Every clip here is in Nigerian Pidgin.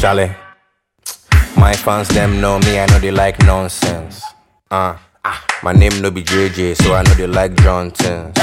Charlie. My fans them know me, I know they like nonsense. Uh, my name no be JJ, so I know they like Johnson.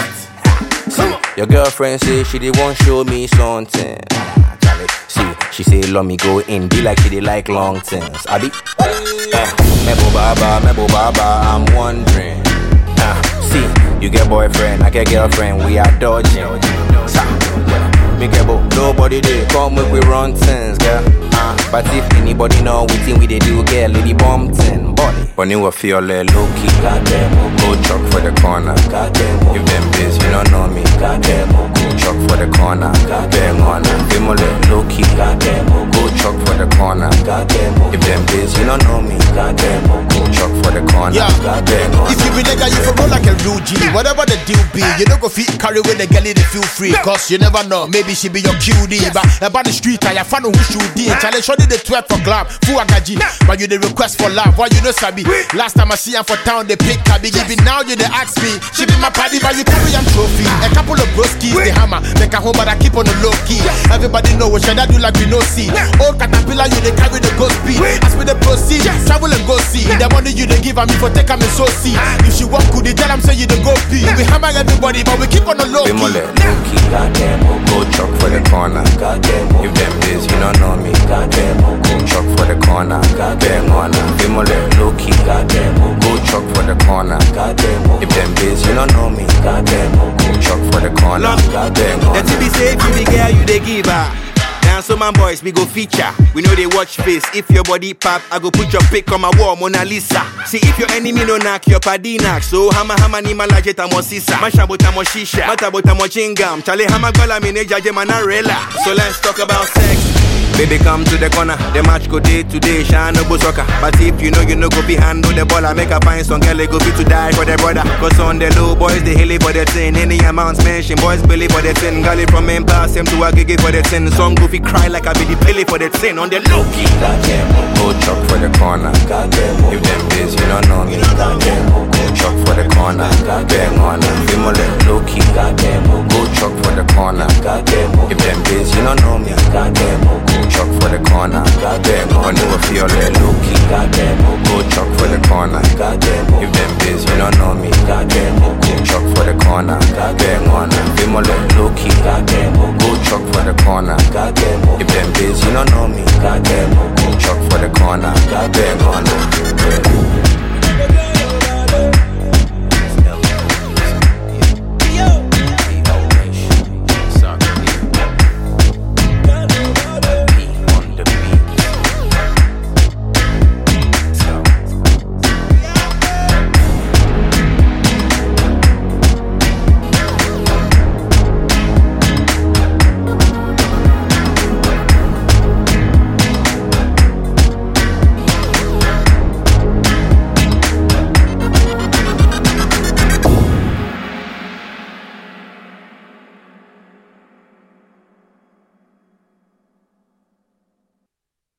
See, your girlfriend say she did want show me something. Ah, Charlie, see, she say let me go in, be like she did like long things. I be, eh, Mebo Baba, Mebo Baba, I'm wondering. Ah, see, you get boyfriend, I get girlfriend, we are dodging. Sa, yeah. Me get bo, nobody there, come make we run things, girl. Uh, but if anybody know we think we they do, girl, lady bomb thing, body. But you will feel like low key, goddamn, go chuck for the corner, goddamn. If them biz, you don't know me, goddamn, go chuck for the corner, goddamn, on Feel more like low key, goddamn, go chuck for the corner, goddamn. If them biz, you don't know me, goddamn, go chuck for the corner, Yeah. goddamn, If you be nigga, you for roll like a real G. Whatever the deal be, you don't go fit carry with the girl, they feel free. Cause you never know, maybe she be your QD. But about the street, I find who should be. Challenge shorty the 12 for club, full agaji. But you the request for love, why you know Sabi? Last time I see her for town, they pick Kabi. Give it now, you they ask me. She be my party, but you carry am trophy. A couple of broskies, the hammer. Make a home, but I keep on the low key. Everybody know what should I do like we no see. Old caterpillar, you they carry the ghost speed. As we the proceed, travel and go see. The money you they give a me for take a me so see. If she walk good, they tell them say you the go pee. We hammer everybody, but we keep on the low Be more key. like low key, goddamn. Go chuck for the corner, goddamn. If them biz, you don't know me, goddamn. Go chuck for the corner, goddamn. On Be more like low key, goddamn. Go chuck for the corner, goddamn. If them biz, you don't know me, goddamn. Go chuck for the corner, goddamn. The TV say if you be girl, you they give her. Now so my boys, we go feature. We know they watch face. If your body pop, I go put your pic on my wall, Mona Lisa. See if your enemy no knock, your paddy knock. So hama hama ni malaje tamo sisa. Masha botamo shisha. Mata botamo chingam. Chale hama gola mine jaje manarela. So let's talk about sex. Baby, come to the corner. The match go day to day, shine no go soccer. But if you know you know go be handle the ball, I make a find some girl they go be to die for their brother. Cause on the low boys, they hilly for the thing. Any amounts mention, boys believe for the thing. Gully from him pass him to a gigi for the thing. Some goofy cry like I be the pilly for the thing. On the low key. Goddamn, go chuck for the corner. Goddamn, if them biz, you don't know me. Goddamn, go chuck for the corner. Goddamn, on Be more like low key. Goddamn, go chuck for the corner. Goddamn, if them biz, you don't know me. Goddamn, go chuck for the corner. Goddamn, on you will feel like low key. Goddamn, go chuck for the corner. Goddamn, if them biz, you don't know me. Goddamn, go chuck for the corner. Goddamn, on Be more like low key. Goddamn, go chuck for the corner. Goddamn, if them biz, you don't know me. Goddamn, go chuck for the corner. Goddamn, on